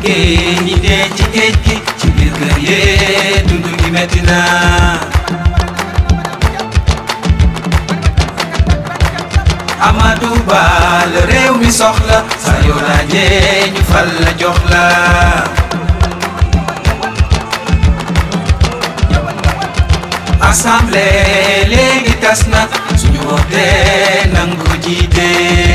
géej ñi dee ci géej gi ci biir kër yee dund gi metti na Amadou Ba la réew mi soxla sa yoo laajee ñu fal la jox la assemblée léegi tas na suñu wootee nangu ko jiite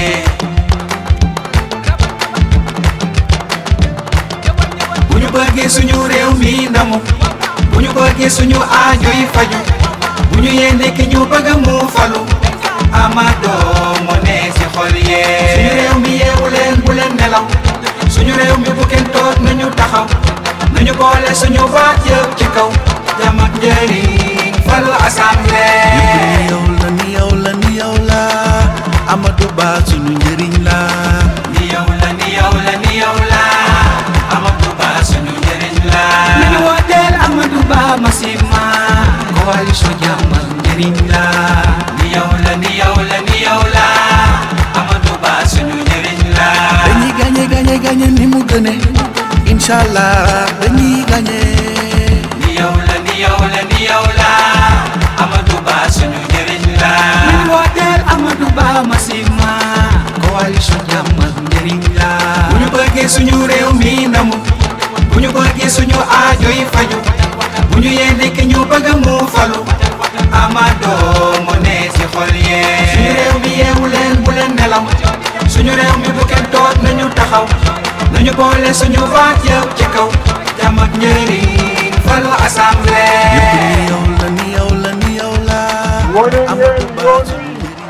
bu ñu bëggee suñu réew mi ndamu bu ñu bëggee suñu aajo yi faju bu ñu yéene ki ñu bëgg mu falu Amadou moo ne si xol yee suñu réew mi yeewu leen bu leen nelaw suñu réew mi bu kenn toog nañu taxaw nañu boole suñu baat yëpp ci kaw jàmm ak njëriñ falu assemblée. yow la ni yow la ni yow la Amadou Ba suñu njëriñ la ni yow la ni yow la ni yow la Amadou Ba suñu njëriñ la. nañu wooteel Amadou Ba massivement coalition jàmm ak njëriñ la. ni yow la ni yow la ni yow la Amadou Ba suñu njëriñ la. dañuy gagné gagné gagné ni mu gëne inshallah dañuy gagné ni yow la ni yow la ni yow la Amadou Ba suñu njëriñ la. nañu wooteel Amadou Ba massivement coalition jàmm ak njëriñ la. bu ñu bëggee suñu réew mi ndamu bu ñu bëggee suñu aajo yi faju bu ñu yéene ki ñu bëgg mu falu Amadou moo ne si xol yee. suñu réew mi yeewu leen bu leen nelaw suñu réew mi bu kenn toog nañu taxaw nañu boole suñu baat yëpp ci kaw jàmm ak njëriñ falu assemblée. ni yow la ni yow la ni yow la wane Amadou ngeen Ba yoon suñu wi njëriñ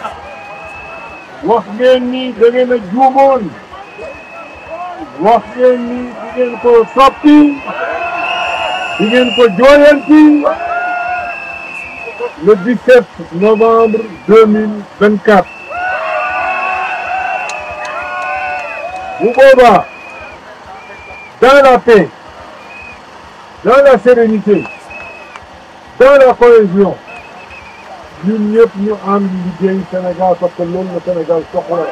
wax ngeen ni da ngeen a juumoon wax ngeen ni di ngeen ko soppi di ngeen ko jooyanti le 17 novembre 2024 bu boobaa dans la paix dans la sérénité dans la cohésion ñun ñëpp ñu ànd liggéey Sénégal parce que loolu la Sénégal soxla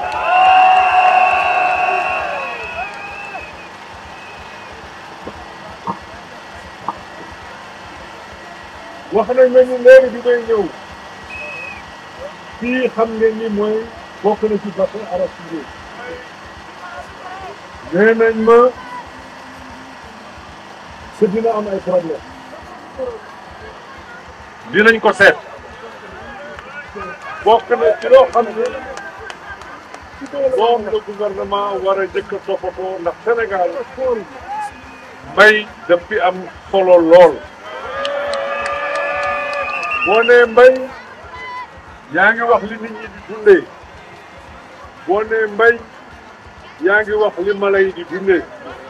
wax nañ ma ni léegi bi may ñëw fii xam ngeen ni mooy bokk na ci bassin arachidier nee nañ ma que dina am ay problème dinañ ko seet bokk na ci loo xam ne moom la gouvernement war a jëkk a toppatoo ndax Sénégal mbay daf fi am solo lool boo nee mbay yaa ngi wax li nit ñi di dundee boo nee mbay yaa ngi wax li mala yi di dundee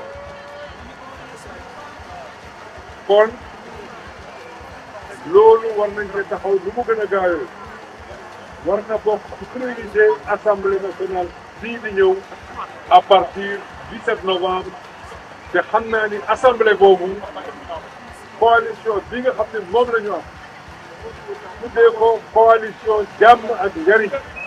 kon loolu war nañ ci taxaw lu mu gën a gaawee war na bokk ci priorité assemblée nationale bii di ñëw à partir du 17 novembre te xam naa ni assemblée boobu coalition bi nga xam ne moom la ñu am tuddee ko coalition jàmm ak njariñ